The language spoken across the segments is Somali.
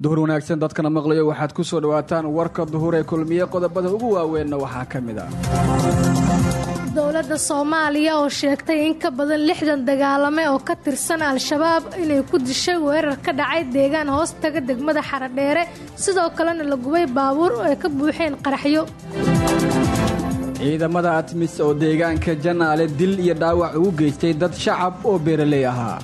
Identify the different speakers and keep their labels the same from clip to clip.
Speaker 1: duhur wanaagsan dadkana maqlayo waxaad ku soo dhawaataan warka duhur ee kulmiye qodobada ugu waaweenna waxaa ka mid ah
Speaker 2: dowladda soomaaliya oo sheegtay in ka badan lixdan dagaalame oo ka tirsan al-shabaab inay ku dishay weerar ka dhacay deegaan hoos taga degmada xaradheere sidoo kalena la gubay baabuur oo ay ka buuxeen qaraxyo
Speaker 1: ciidamada atmis oo deegaanka janaale dil iyo dhaawac ugu geystay dad shacab oo beeraley ahaa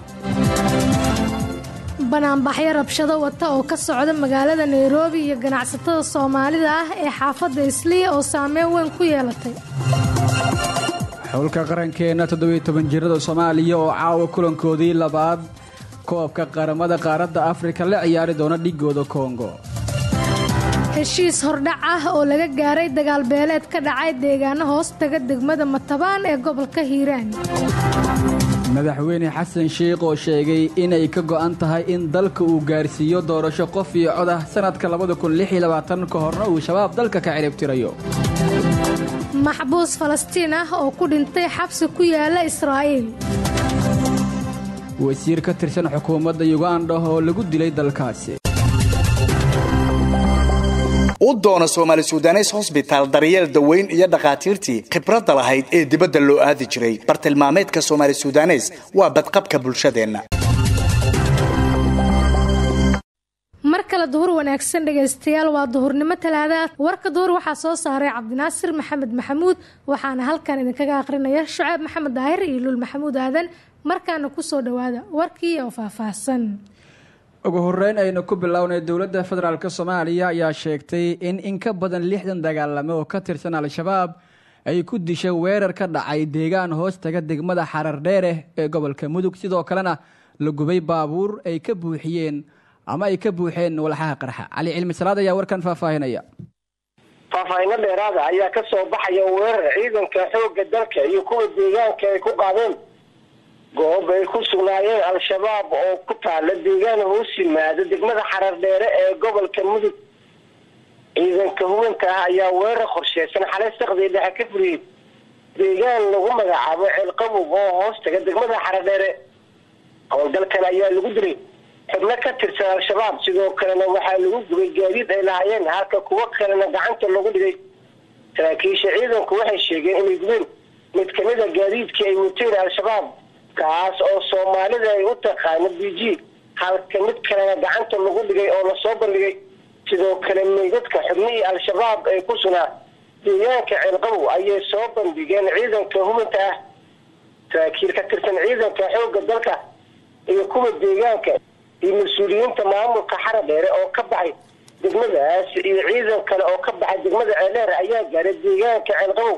Speaker 2: banaanbaxyo rabshado wata oo ka socda magaalada nairobi iyo ganacsatada soomaalida ah ee xaafadda isliya oo saameyn weyn ku yeelatay
Speaker 1: xulka qarankeenna toddobiyo toban jirada soomaaliya oo caawa kulankoodii labaad koobka qaramada qaaradda afrika la ciyaari doona dhigooda kongo
Speaker 2: heshiis hordhac ah oo laga gaaray dagaal beeleed ka dhacay deegaano hoos taga degmada matabaan ee gobolka hiiraan
Speaker 1: madaxweyne xasan sheikh oo sheegay inay ka go'an tahay in dalka uu gaarsiiyo doorasho qof iyo cod ah sannadka ka horna uu shabaab dalka ka ciribtirayo
Speaker 2: maxbuus falastiin ah oo ku dhintay xabsi ku yaala israa'iil
Speaker 1: wasiir ka tirsan xukuumadda yuganda oo lagu dilay dalkaasi
Speaker 3: u doono soomaali sudanes hosbitaal daryeel daweyn iyo dhakhaatiirtii khibradda lahayd ee dibadda loo aadi jiray bartilmaameedka soomaali sudanes waa badqabka bulshadeenna
Speaker 2: mar kale duhur wanaagsan dhegaystayaal waa duhurnimo talaada warka duhur waxaa soo saaray cabdinaasir maxamed maxamuud waxaana halkan idinkaga aqrinaya shucaab maxamed daahir iyo luul maxamuud aadan markaana kusoo dhawaada warkii oo faahfaahsan
Speaker 1: ugu horeyn aynu ku bilownay dowladda federaalk soomaaliya ayaa sheegtay in in ka badan lixdan dagaalame oo ka tirsan al-shabaab ay ku dishay weerar ka dhacay deegaan hoos taga degmada xarardheere ee gobolka mudug sidoo kalena la gubay baabuur ay ka buuxiyeen ama ay ka buuxeen walxaha qarxa cali cilmi salaad ayaa warkan faahfaahinaya
Speaker 4: faahfaahino dheeraada ayaa ka soo baxaya weerar ciidanka xoogga dalka iyo kuwa deegaanka ay ku qaadeen goob ay ku sugnaayeen al-shabaab oo ku taala deegaan hoos yimaada degmada xarar dheere ee gobolka mudug ciidanka hubinka ah ayaa weerar qorsheysan xalay saqdii dhexe ka furiyey deegaan lagu magacaabo ceelqabog oo hoos taga degmada xarar dheere howlgalkan ayaa lagu dilay xubno ka tirsan al-shabaab sidoo kalena waxaa lagu gubay gaadiid ay lahaayeen halka kuwo kalena gacanta lagu dhigay saraakiisha ciidanku waxay sheegeen inay gubeen mid kamid a gaadiidkii ay wateen al-shabaab kaas oo soomaalida ay u taqaano b g halka mid kalena gacanta lagu dhigay oo lasoo bandhigay sidoo kale meydadka xubnihii al-shabaab ee ku sugnaa deegaanka ceelqabow ayay soo bandhigeen ciidanka hubinta ah saraakiil ka tirsan ciidanka xoogga dalka iyo kuwa deegaanka iyo mas-uuliyiinta maamulka xara dheere oo ka baxay degmadaas iyo ciidan kale oo ka baxay degmada ceeldheer ayaa gaaray deegaanka ceelqabow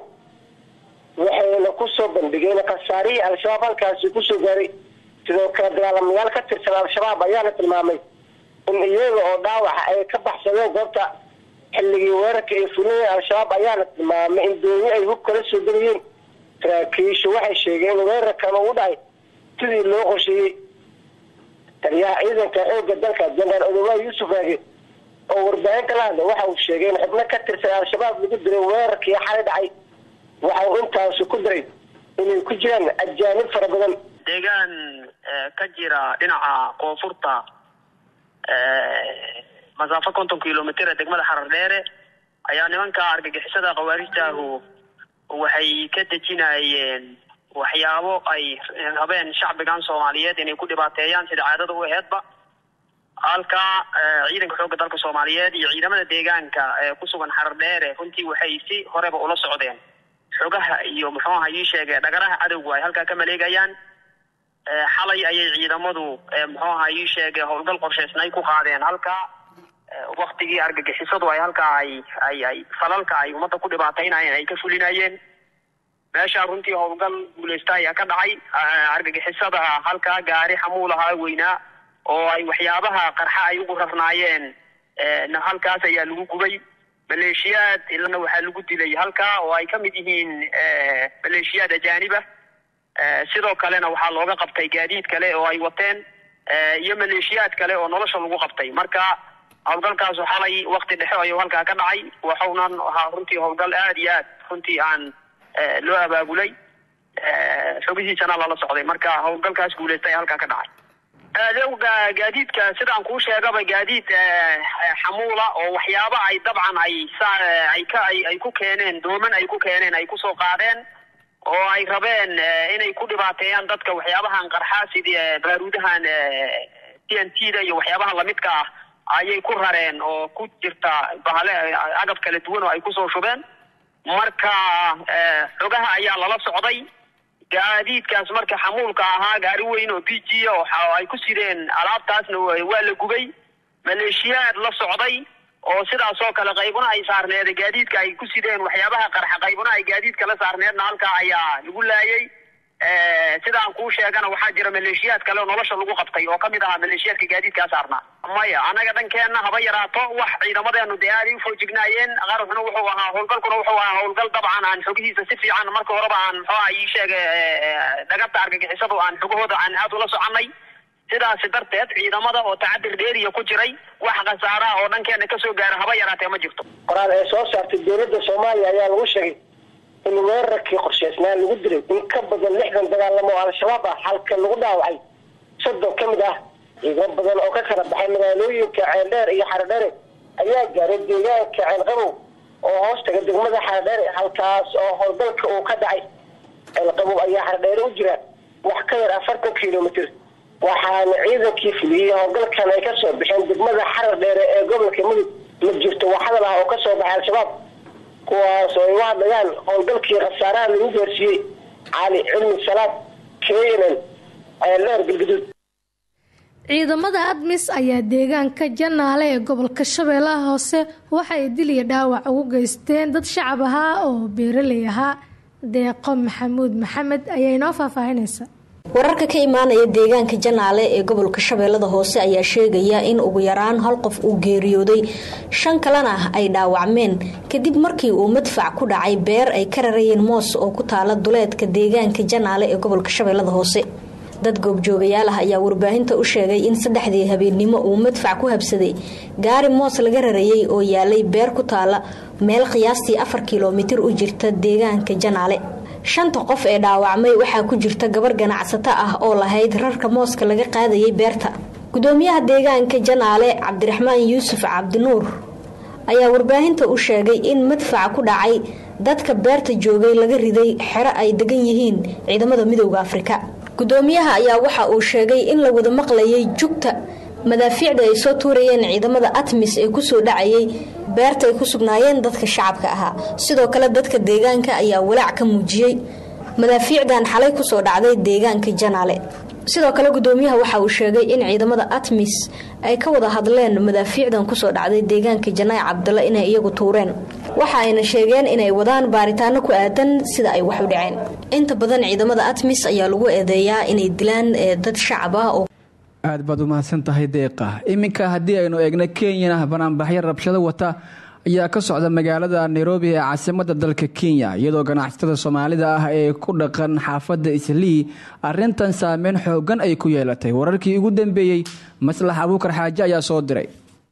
Speaker 4: waxayna kusoo bandhigeen khasaarihii al-shabaab halkaasi kusoo gaaray sidoo kale dagaalamayaal ka tirsan al-shabaab ayaana tilmaamay in iyaga oo dhaawaxa ay ka baxsadeen goobta xilligii weerarka ay fuliyeen al-shabaab ayaana tilmaamay in dooni ay hub kala soo degayeen saraakiishu waxay sheegeen in weerarkan uu dhacay sidii loo qorsheeyey taliyaha ciidanka xoogga dalka jenaraal odowa yuusuf aage oo warbaahinta la hadla waxa uu sheegay in xubno ka tirsan al-shabaab lagu dilay weerarkii xalay dhacay waxa uu intaasu ku diray inay ku jiraan ajaanib fara badan
Speaker 5: deegaan ka jira dhinaca koonfurta masaafo konton kilomitr ee degmada xarar dheere ayaa nimanka argagixisada khawaarijtaahu waxay ka dejinayeen waxyaabo ay rabeen shacbigan soomaaliyeed inay ku dhibaateeyaan sida caadada u aheedba halkaa ciidanka xoogga dalka soomaaliyeed iyo ciidamada deegaanka ee ku sugan xarar dheere runtii waxay si horeba ula socdeen xogaha iyo muxuu aha ii sheege dhagaraha cadowga ay halkaa ka maleegayaan xalay ayay ciidamadu muxuu aha ii sheege howlgal qorshaysnay ku qaadeen halkaa waktigii argagixisadu ay halkaa ay ay ay falalka ay ummadda ku dhibaataynayeen ay ka fulinayeen meeshaa runtii howlgal guuleysta ayaa ka dhacay argagixisada halkaa gaari xamuul ahaa weynaa oo ay waxyaabaha qarxa ay ugu rarnaayeen halkaas ayaa lagu gubay maleeshiyaad ilana waxaa lagu dilay halkaa oo ay ka mid yihiin maleeshiyaad ajaaniba sidoo kalena waxaa looga qabtay gaadiid kale oo ay wateen iyo maleeshiyaad kale oo nolosha lagu qabtay marka howlgalkaasu xalay wakti dhexe ayuu halkaa ka dhacay waxaunan ahaa runtii howlgal aad iyo aad runtii aan loo abaabulay xogihiisana lala socday marka howlgalkaas guuleystay halkaa ka dhacay adeega gaadiidka sidaan kuu sheegaba gaadiid xamuula oo waxyaaba ay dabcan ay ay ka ay ku keeneen dooman ay ku keeneen ay kusoo qaadeen oo ay rabeen inay ku dhibaateeyaan dadka waxyaabahan qarxaa sidii baaruudahan t n t da iyo waxyaabaha lamidka ah ayay ku rareen oo ku jirta bahale agab kala duwan oo ay kusoo shubeen marka xogaha ayaa lala socday gaadiidkaas marka xamuulka ahaa gaari weyn oo b g oo ay ku sideen alaabtaasna waa la gubay maleeshiyaad la socday oo sidaas oo kale qaybuna ay saarneed gaadiidka ay ku sideen waxyaabaha qarxa qaybuna ay gaadiidka la saarneedna halkaa ayaa lagu laayay sidaan kuu sheegana waxaa jira maleeshiyaad kale oo nolosha lagu qabtay oo kamid ahaa maleeshiyaadka gaadiidkaa saarnaa maya anaga dhankeenna haba yaraato wax ciidamadeenu dee aaday ufoojignaayeen qaruxna wuxuu ahaa howlgalkuna wuxuu ahaa howlgal dabcan aan xogihiisa si fiican marka horeba aan muxuaha ii sheegay dhagabta argagixisadu aan xogahooda aan aad ula soconay sidaasi darteed ciidamada oo tacadir dheeriya ku jiray wax khasaaraha oo dhankeena kasoo gaara haba yaraatee ma jirto
Speaker 4: qoraal ee soo saartay dowladda soomaaliya ayaa lagu sheegay in weerarkii qorshaysnaa lagu dilay in ka badan lixdan dagaalamo oo al-shabaab ah halka lagu dhaawacay soddon ka mid ah ciidamo badan oo ka kala baxay magaalooyinka ceeldheer iyo xaradheere ayaa gaaray deegaanka ceelqabow oo hoos taga degmada xaradheere halkaas oo howlgalka uu ka dhacay ceelqabow ayaa xaradheere u jira wax ka yar afartan kilomitr waxaana ciidankii fuliyey howlgalkan ay kasoo baxeen degmada xarar dheere ee gobolka mudug ma jirto wax hadal ah oo kasoo baxay al-shabaab kuwaas oo ay u hadlayaan howlgalkii khasaaraha lagu gaarsiiyey cali cilmi salaad keenan ceeldheer galguduud
Speaker 2: ciidamada admis ayaa deegaanka janaale ee gobolka shabeellaha hoose waxa ay dil iyo dhaawac ugu geysteen dad shacab ahaa oo beeraley ahaa deeqo maxamuud maxamed ayaa inoo faahfaahinaysa
Speaker 6: wararka ka imaanaya deegaanka janaale ee gobolka shabeellada hoose ayaa sheegaya in ugu yaraan hal qof uu geeriyooday shan kalena ay dhaawacmeen kadib markii uu madfac ku dhacay beer ay ka rarayeen moos oo ku taala duleedka deegaanka janaale ee gobolka shabeellada hoose dad goobjoogayaal ah ayaa warbaahinta u sheegay in saddexdii habeennimo uu madfac ku habsaday gaari moos laga rarayay oo yaalay beer ku taala meel qiyaastii afar kilomitir u jirta deegaanka janaale shanta qof ee dhaawacmay waxaa ku jirta gabar ganacsato ah oo lahayd rarka mooska laga qaadayay beerta gudoomiyaha deegaanka janaale cabdiraxmaan yuusuf cabdinuur ayaa warbaahinta u sheegay in madfaca ku dhacay dadka beerta joogay laga riday xero ay degan yihiin ciidamada midooda afrika gudoomiyaha ayaa waxa uu sheegay in la wada maqlayay jugta madaafiicda ay soo tuurayeen ciidamada atmis ee kusoo dhacayay beerta ay ku sugnaayeen dadka shacabka ahaa sidoo kale dadka deegaanka ayaa walaac ka muujiyey madaafiicdan xalay kusoo dhacday deegaanka janaale sidoo kale gudoomiyaha waxa uu sheegay in ciidamada atmis ay ka wada hadleen madaafiicdan kusoo dhacday deegaanka janaac cabdalla inay iyagu tuureen waxa ayna sheegeen inay wadaan baaritaano ku aadan sida ay wax u dhaceen inta badan ciidamada atmis ayaa lagu eedeeyaa inay dilaan dad shacab ah oo
Speaker 1: aad baad u mahadsan tahay deeqa iminka haddii aynu eegno kenyana banaanbaxyo rabshado wata ayaa ka socda magaalada nairobi ee caasimada dalka kenya iyadoo ganacsatada soomaalida ah ee ku dhaqan xaafadda islii arintan saameyn xoogan ay ku yeelatay wararkii ugu dambeeyey maslax abuukar xaaje ayaa soo diray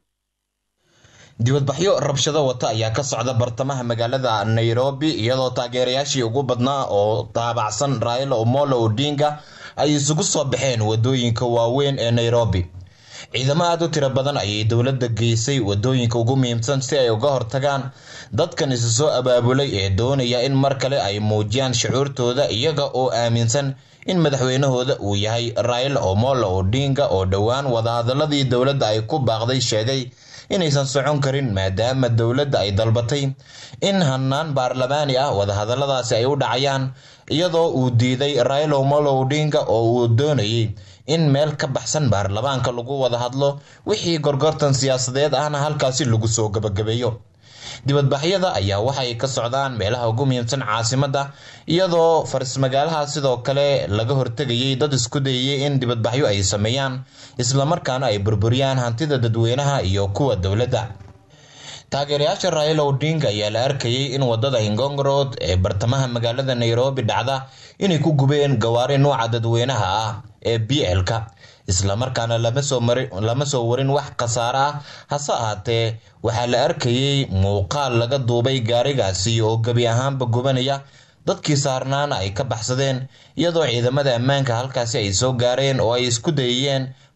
Speaker 7: dibadbaxyo rabshado wata ayaa ka socda bartamaha magaalada nairobi iyadoo taageerayaashii ugu badnaa oo daabacsan raila omolo odinga ay isugu soo baxeen wadooyinka waaweyn ee nairobi ciidamo aada u tiro badan ayay dowladda geysay wadooyinka ugu muhiimsan si ay uga hortagaan dadkan isu soo abaabulay ee doonaya in mar kale ay muujiyaan shucuurtooda iyaga oo aaminsan in madaxweynahooda uu yahay raila omolo odinga oo dhowaan wadahadaladii dowladda ay ku baaqday sheegay inaysan socon karin maadaama dowladda ay dalbatay in hanaan baarlamaani ah wadahadaladaasi ay u dhacayaan iyadoo uu diiday raila omolo odinga oo uu doonayay in meel ka baxsan baarlamaanka lagu wada hadlo wixii gorgortan siyaasadeed ahna halkaasi lagu soo gabagabeeyo dibadbaxyada ayaa waxay ka socdaan meelaha ugu muhiimsan caasimadda iyadoo farismagaalaha sidoo kale laga hortegayay dad isku dayayay in dibadbaxyo ay sameeyaan islamarkaana ay burburiyaan hantida dadweynaha iyo kuwa dowladda taageerayaasha raila odinga ayaa la arkayay in wadada ingong road ee bartamaha magaalada nairobi dhacda inay ku gubeen gawaari nuuca dadweynaha ah ee b l-ka islamarkaana lama soo warin wax khasaare ah hase ahaatee waxaa la arkayay muuqaal laga duubay gaarigaasi oo gebi ahaanba gubanaya dadkii saarnaana ay ka baxsadeen iyadoo ciidamada ammaanka halkaasi ay soo gaareen oo ay isku dayayeen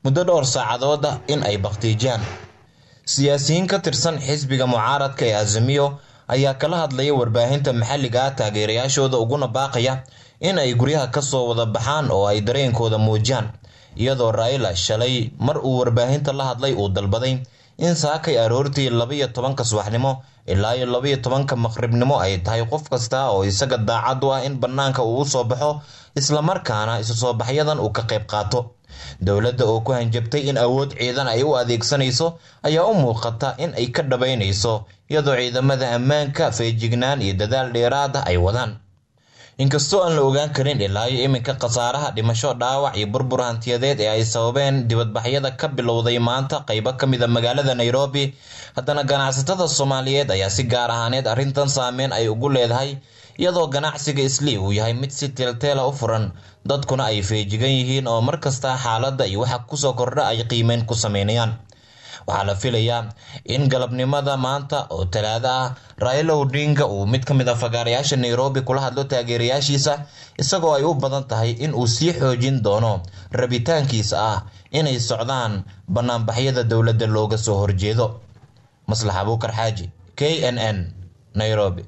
Speaker 7: muddo dhowr saacadood ah in ay bakhtiijiyaan siyaasiyiin ka tirsan xisbiga mucaaradka ee azimiyo ayaa kala hadlaya warbaahinta maxalliga ah taageerayaashooda uguna baaqaya in ay guryaha kasoo wada baxaan oo ay dareenkooda muujiyaan iyadoo raila shalay mar uu warbaahinta la hadlay uu dalbaday in saakay aroortii labaiyo tobanka subaxnimo ilaa iyo labaiyo tobanka maqribnimo ay tahay qof kasta oo isaga daacad u ah in bannaanka uu usoo baxo islamarkaana isu soo baxyadan uu ka qayb qaato dowladda oo ku hanjabtay in awood ciidan ay u adeegsanayso ayaa u muuqata in ay ka dhabaynayso iyadoo ciidamada ammaanka feejignaan iyo dadaal dheeraad ah ay wadaan inkastoo aan la ogaan karin ilaa iyo iminka khasaaraha dhimasho dhaawac iyo burbur hantiyadeed ee ay sababeen dibadbaxyada ka bilowday maanta qaybo ka mid a magaalada nairobi haddana ganacsatada soomaaliyeed ayaa si gaar ahaaneed arrintan saameyn ay ugu leedahay iyadoo ganacsiga islii uu yahay mid si teelteela u furan dadkuna ay feejigan yihiin oo markasta xaaladda iyo waxa kusoo kordha ay qiimeyn ku sameynayaan waxaa la filayaa in galabnimada maanta oo talaado ah raila odinga uu mid ka mid a fagaarayaasha nairobi kula hadlo taageerayaashiisa isagoo ay u badan tahay in uu sii xoojin doono rabitaankiisa ah inay socdaan banaanbaxyada dowladda looga soo horjeedo maslax abuukar xaaji k n n nairobi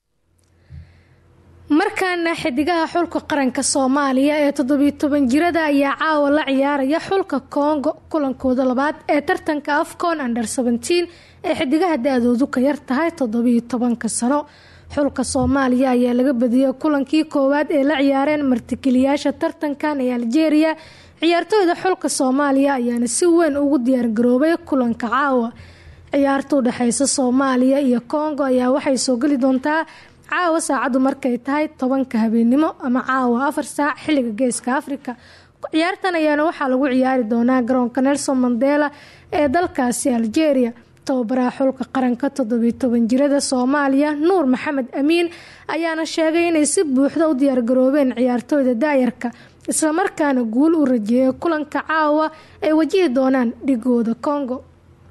Speaker 2: markaana xidigaha xulka qaranka soomaaliya ee toddobiyo toban jirada ayaa caawa la ciyaaraya xulka kongo kulankooda labaad ee tartanka afcon under seventeen ee xidigaha da-doodu ka yar tahay toddobiyo tobanka sano xulka soomaaliya ayaa laga badiyey kulankii koowaad ee la ciyaareen martigeliyaasha tartankan ee aljeeriya ciyaartooyda xulka soomaaliya ayaana si weyn ugu diyaargaroobay kulanka caawa ciyaarta u dhexeysa soomaaliya iyo kongo ayaa waxay soo geli doontaa caawa saacaddu markay tahay tobanka habeenimo ama caawa afar saac xilliga geeska afrika ciyaartan ayaana waxaa lagu ciyaari doonaa garoonka nelson mandela ee dalkaasi algeria tababaraha xulka qaranka toddobiyo toban jirada soomaaliya nuur maxamed amiin ayaana sheegay inay si buuxda u diyaargaroobeen ciyaartooyda daayarka islamarkaana guul u rajeeyay kulanka caawa ay wajihi doonaan dhigooda congo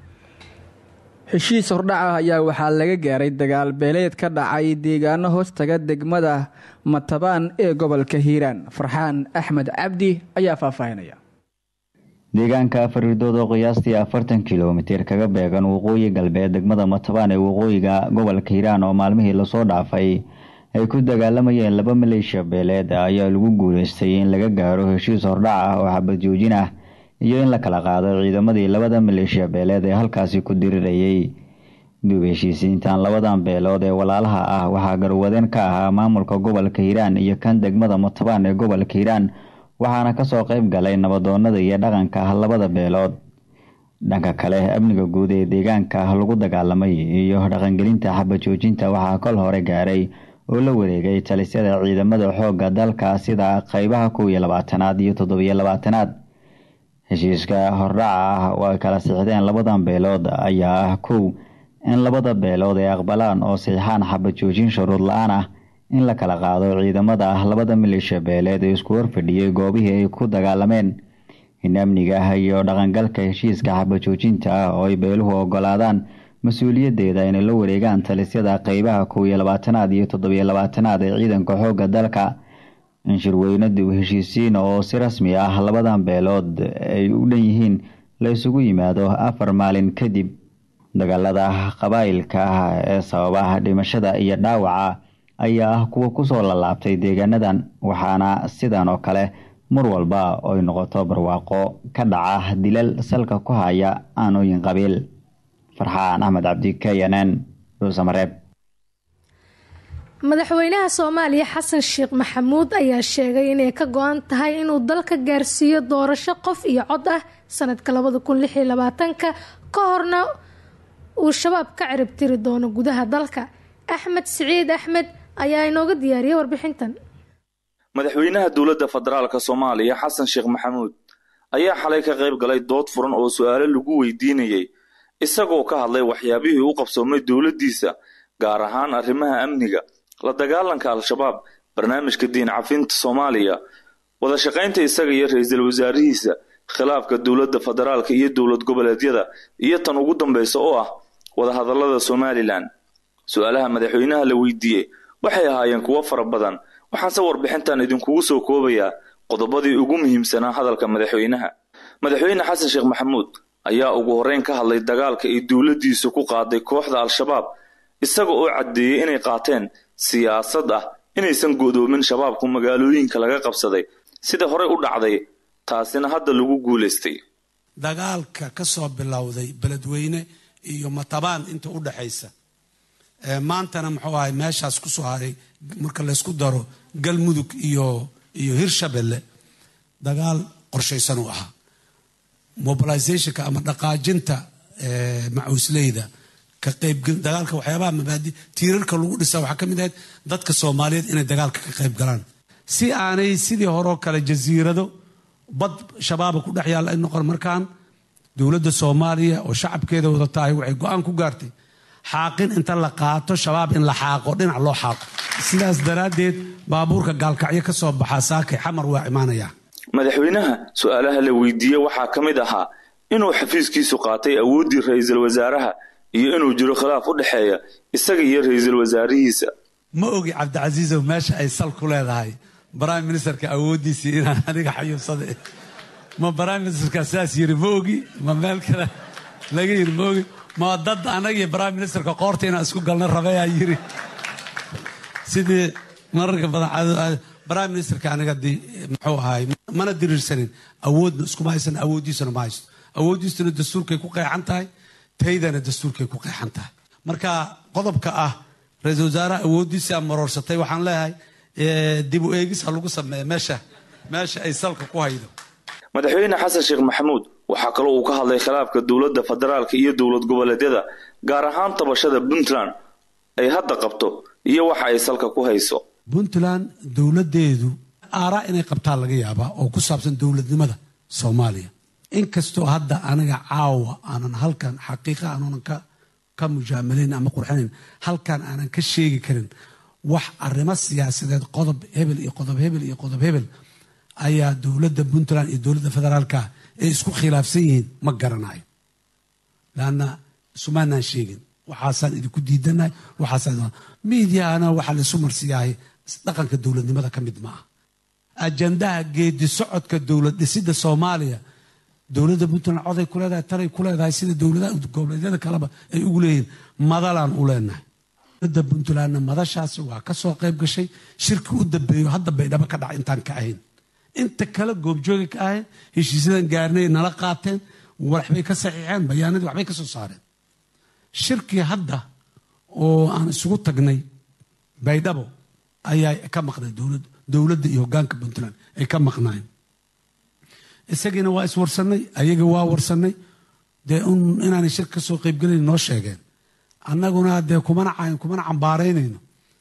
Speaker 1: heshiis hordhaca ayaa waxaa laga gaaray dagaal beeleed ka dhacay deegaano hoostaga degmada matabaan ee gobolka hiiraan farxaan axmed cabdi ayaa faahfaahinaya
Speaker 8: deegaanka afaridood oo qiyaastii afartan kilomitir kaga beegan waqooyi galbeed degmada matabaan ee waqooyiga gobolka hiiraan oo maalmihii lasoo dhaafay ay ku dagaalamayeen laba maleeshiya beeleed ayaa lagu guuleystay in laga gaaro heshiis hordhac ah oo xabad joojin ah iyo in la kala qaado ciidamadii labada maleeshiya beeleed ee halkaasi ku dirirayay duub heshiisiintan labadan beelood ee walaalaha ah waxaa garwadeen ka ahaa maamulka gobolka hiiraan iyo kan degmada matabaan ee gobolka hiiraan waxaana kasoo qeyb galay nabadoonada iyo dhaqanka ah labada beelood dhanka kale amniga guud ee deegaanka lagu dagaalamay iyo dhaqangelinta xabad joojinta waxaa kol hore gaaray oo la wareegay talisyada ciidamada xoogga dalka sida qeybaha kow iyo labaatanaad iyo toddobiyo labaatanaad heshiiska hordhaca ah oo ay kala siixdeen labadan beelood ayaa ah kow in labada beelood ay aqbalaan oo siixaan xabad joojin shuruud la-aan ah in la kala qaado ciidamada ah labada maleeshiya beeleed ee isku horfadhiyey goobihii ay ku dagaalameen in amniga ah iyo dhaqangalka heshiiska xabad joojinta ah oo ay beeluhu ogolaadaan mas-uuliyaddeeda inay la wareegaan talisyada qeybaha kow iyo labaatanaad iyo toddobiyo labaatanaad ee ciidanka xoogga dalka in shirweyne dib heshiisiin oo si rasmi ah labadan beelood ay u dhan yihiin la isugu yimaado afar maalin kadib dagaalada qabaa'ilka ah ee sababa dhimashada iyo dhaawaca ayaa ah kuwa kusoo lalaabtay deegaanadan waxaana sidan oo kale mar walba oy noqoto barwaaqo ka dhaca dilal salka ku haya aanooyin qabiil farxaan axmed cabdi k n n dhuusamareeb
Speaker 2: madaxweynaha soomaaliya xasan sheekh maxamuud ayaa sheegay inay ka go-an tahay inuu dalka gaarsiiyo doorasho qof iyo cod ah sanadka labada kun lix iyo labaatanka ka horna uu shabaab ka cirib tiri doono gudaha dalka axmed siciid axmed ayaa inooga diyaariyay warbixintan
Speaker 9: madaxweynaha dowladda federaalka soomaaliya xasan sheekh maxamuud ayaa xalay ka qayb galay dood furan oo su-aalo lagu weydiinayay isagoo ka hadlay waxyaabihii u qabsoomay dowladdiisa gaar ahaan arrimaha amniga la dagaalanka al-shabaab barnaamijka diin cafinta soomaaliya wada shaqaynta isaga iyo ra-iisul wasaarihiisa khilaafka dowladda federaalka iyo dowlad goboleedyada iyo tan ugu dambaysa oo ah wadahadallada somalilan su-aalaha madaxweynaha la weydiiyey waxay ahaayeen kuwo fara badan waxaanse warbixintan idinkugu soo koobayaa qodobadii ugu muhiimsanaa hadalka madaxweynaha madaxweyne xasan sheekh maxamuud ayaa ugu horreyn ka hadlay dagaalka ay dowladdiisu ku qaaday kooxda al-shabaab isaga oo caddeeyey inay qaateen siyaasad ah inaysan go'doomin shabaabku magaalooyinka laga qabsaday sida horey u dhacday taasina hadda lagu guulaystay
Speaker 10: dagaalka ka soo bilowday beledweyne iyo matabaan inta u dhaxaysa maantana muxuu ahay meeshaas ku soo haray marka laysku daro galmudug iyo iyo hirshabelle dagaal qorshaysan uu ahaa mobilizationka ama dhaqaajinta macuusleyda ka qaybgal dagaalka waxyaabaha mabaadi tiirarka lagu dhisa waxaa ka mid ahayd dadka soomaaliyeed inay dagaalka ka qayb galaan si aanay sidii horeo kale jasiirado bad shabaaba ku dhex yaalla ay noqon markaan dowladda soomaaliya oo shacabkeeda wada tahay waxay go-aan ku gaartay xaaqin inta la qaato shabaab in la xaaqo dhinac loo xaaqo sidaas daraaddeed baabuurka gaalkacyo ka soo baxaa saakay xamar waa imaanayaa
Speaker 9: madaxweynaha su-aalaha la weydiiyey waxaa ka mid ahaa inuu xafiiskiisu qaatay awooddii ra-iisul wasaaraha iyo inuu jiro khilaaf u dhexeeya isaga iyo ra-iisul wasaarihiisa
Speaker 10: ma ogi cabdicasiisow meesha ay sal ku leedahay prime ministerka awooddiisii inaan aniga xayuubsada ma prime ministerka saas yiri ma ogi ma meel kale laga yiri ma ogi ma dad anaga iyo prime ministerka qoorta inaan isku galna rabayaa yiri sidii mararka badan prime ministerka aniga muxuu ahaay mana diriirsanin awoodna iskuma haysan awooddiisuna ma haysto awooddiisuna dastuurkay ku qeexan tahay taydana dastuurkay ku qeexan tahay marka qodobka ah ra-iisul wasaaraha awooddiisa maroorsatay waxaan leeyahay dib u eegis ha lagu sameeya meesha meesha ay salka ku haydo
Speaker 9: madaxweyne xasan sheekh maxamuud waxaa kaloo uu ka hadlay khilaafka dowladda federaalka iyo dowlad goboleedyada gaar ahaan tabashada puntland ay hadda qabto iyo waxa ay salka ku hayso
Speaker 10: puntland dowladdeedu aaraa inay qabtaan laga yaabaa oo ku saabsan dowladnimada soomaaliya inkastoo hadda aniga caawa aanan halkan xaqiiqa aanunan ka ka mujaamalayn ama qurxinayn halkan aanan ka sheegi karin wax arrimo siyaasadeed qodob hebel iyo qodob hebel iyo qodob hebel ayaa dowladda puntland iyo dowladda federaalka ay isku khilaafsan yihiin ma garanayo laanna isumaanaan sheegin waxaasaan idinku diidanahay waxaasaan miidiyaana waxaa laisu marsiyahay dhaqanka dowladnimada ka mid ma ah ajandaha geedi socodka dowlad dhisidda soomaaliya dowladda puntland coday ku leedahay taray ku leedahay sida dowladaha goboleedyada kaleba ay ugu leeyihiin madalaan u leenahay dowladda puntlandna madashaasi waa ka soo qayb gashay shirki u dambeeyo hadda baydhabo ka dhaca intaan ka ahayn inta kale goobjooga ka ahayn heshiisyadan gaarnay nala qaateen waxbay ka saxiixeen bayaanadii waxbay ka soo saareen shirkii hadda oo aan isugu tagnay baydhabo ayaa ka maqnay dowladda iyo hogaanka puntland ay ka maqnaayeen isagiina waa iswarsanay ayaga waa warsanay dee inaanay shir ka soo qaybgelayn noo sheegeen annaguna dee kumana kumana cambaaraynayno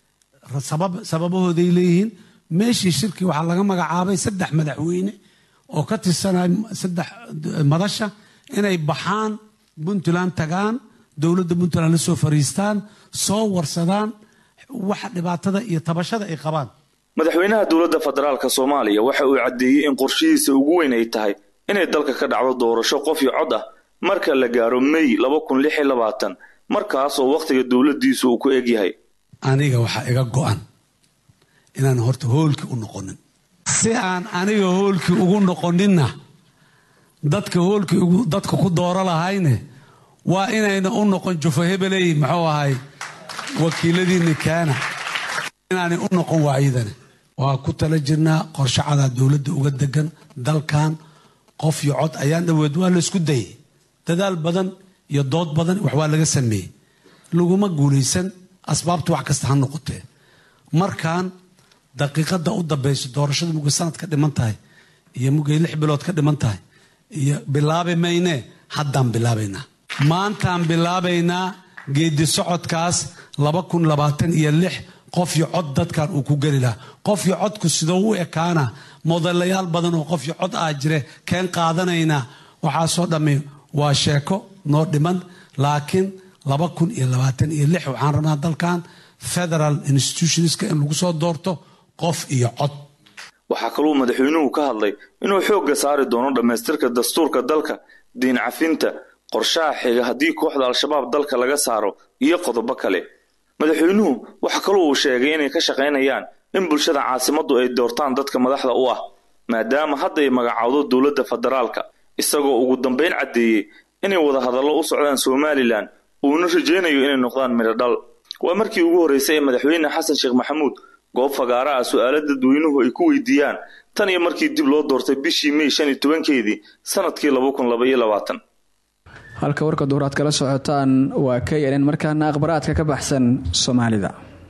Speaker 10: sababahooday leeyihiin meeshii shirkii waxaa laga magacaabay saddex madaxweyne oo ka tirsanay saddex madasha inay baxaan puntland tagaan dowladda puntland la soo fariistaan soo warsadaan waxa dhibaatada iyo tabashada ay qabaan
Speaker 9: madaxweynaha dowladda federaalka soomaaliya waxa uu caddeeyey in qorshihiisa ugu weyn ay tahay inay dalka ka dhacdo doorasho qof iyo cod ah marka la gaaro may laba kun lix iyo labaatan markaas oo wakhtiga dowladdiisu uu ku egyahay
Speaker 10: aniga waxaa iga go-an inaan horta hoolkii u noqonin si aan aniga hoolkii ugu noqoninna dadka hoolkii dadka ku dooro lahayne waa inayna u noqon jufo hebeley muxuu ahay wakiiladiinni kaana inaanay u noqon waayadane waa ku tala jirnaa qorshacadaa dowladda uga degan dalkan qof iyo cod ayaan dhaweed waa laysku dayay dadaal badan iyo dood badan wax waa laga sameeyey laguma guulaysan asbaabtu wax kasta ha noqotee markaan daqiiqada u dambayso doorashada mugay sanad ka dhiman tahay iyo mugay lix bilood ka dhiman tahay iyo bilaabi maynee haddaan bilaabaynaa maantaan bilaabaynaa geedi socodkaas laba kun labaatan iyo lix qof iyo cod dadkan uu ku geli lahaa qof iyo codku sidoo u ekaana modelayaal badan oo qof iyo cod ah jire keen qaadanaynaa waxaasoo dhammi waa sheeko noo dhiman laakiin laba kun iyo labaatan iyo lix waxaan rabnaa dalkan federal institutionska in lagu soo doorto qof iyo cod
Speaker 9: waxaa kaluu madaxweynuhu ka hadlay inuu xoogga saari doono dhammaystirka dastuurka dalka diin cafinta qorshaha xiga haddii kooxda al-shabaab dalka laga saaro iyo qodobo kale madaxweynuhu waxa kaloo uu sheegay inay ka shaqaynayaan in bulshada caasimaddu ay doortaan dadka madaxda u ah maadaama hadda ay magacaawdo dowladda federaalka isagoo ugu dambeyn caddeeyey inay wadahadallo u socdaan somalilan uuna rajaynayo inay noqdaan midhodhal waa markii ugu horreysay ee madaxweyne xasan sheekh maxamuud goob fagaara ah su-aalo dadweynuhu ay ku weydiiyaan tan iyo markii dib loo doortay bishii mey shan iyo tobankeedii sanadkii laba kun laba iyo labaatan
Speaker 1: halka warka duhur aad kala socotaan waa k n n markaana akhbaraadka ka baxsan soomaalida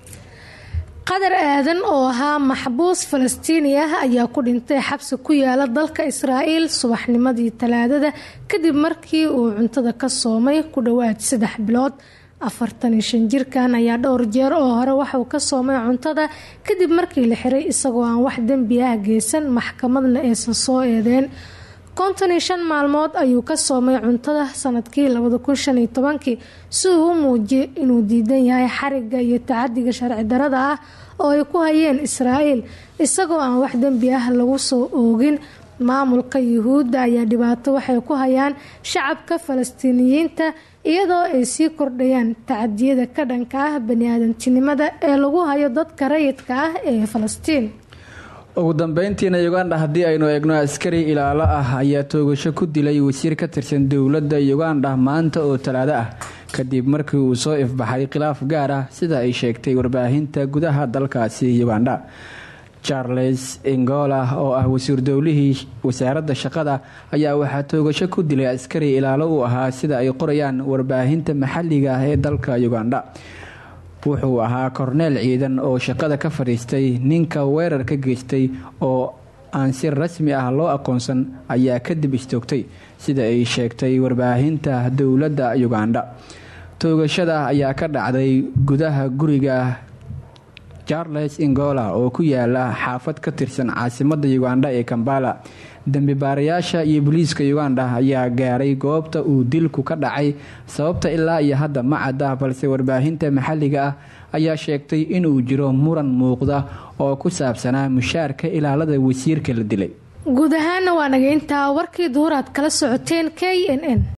Speaker 2: qadar aadan oo ahaa maxbuus falastiini ah ayaa ku dhintay xabsi ku yaala dalka israa'iil subaxnimadii talaadada kadib markii uu cuntada ka soomay ku dhowaad saddex bilood afartan iyo shan jirkan ayaa dhowr jeer oo hore waxauu ka soomay cuntada kadib markii la xiray isagoo aan wax dembi ah geysan maxkamadna aysan soo eedeen konton iyo shan maalmood ayuu ka soomay cuntada sanadkii labada kun shan iyo tobankii si uu u muujiyay inuu diidan yahay xariga iyo tacadiga sharci darada ah oo ay ku hayeen israa'iil isagoo aan wax dembi ah lagu soo oogin maamulka yuhuudda ayaa dhibaato waxay ku hayaan shacabka falastiiniyiinta iyadoo ay sii kordhayaan tacadiyada ka dhanka ah bani-aadantinimada ee lagu hayo dadka rayidka ah ee falastiin
Speaker 1: ugu dambeyntiina uganda haddii aynu eegno askari ilaalo ah ayaa toogasho ku dilay wasiir ka tirsan dowladda uganda maanta oo talaado ah kadib markii uu soo ifbaxay khilaaf gaar ah sida ay sheegtay warbaahinta gudaha dalkaasi uganda charles ingola oo ah wasiir dowlihii wasaaradda shaqada ayaa waxaa toogasho ku dilay askari ilaalo uu ahaa sida ay qorayaan warbaahinta maxalliga ah ee dalka uganda wuxuu ahaa korneel ciidan oo shaqada ka fadhiistay ninka weerar ka geystay oo aan si rasmi ah loo aqoonsan ayaa kadib istoogtay sida ay sheegtay warbaahinta dowladda uganda toogashada ayaa ka dhacday gudaha guriga charles ingola oo ku yaala xaafad ka tirsan caasimada uganda ee kambala dembi baarayaasha iyo booliiska uganda ayaa gaaray goobta uu dilku ka dhacay sababta ilaa iyo hadda ma cadda balse warbaahinta maxalliga ah ayaa sheegtay inuu jiro muran muuqda oo ku saabsanaa mushaarka ilaalada wasiirka la dilay
Speaker 2: guud ahaana waa naga intaa warkii duhur aad kala socoteen k n n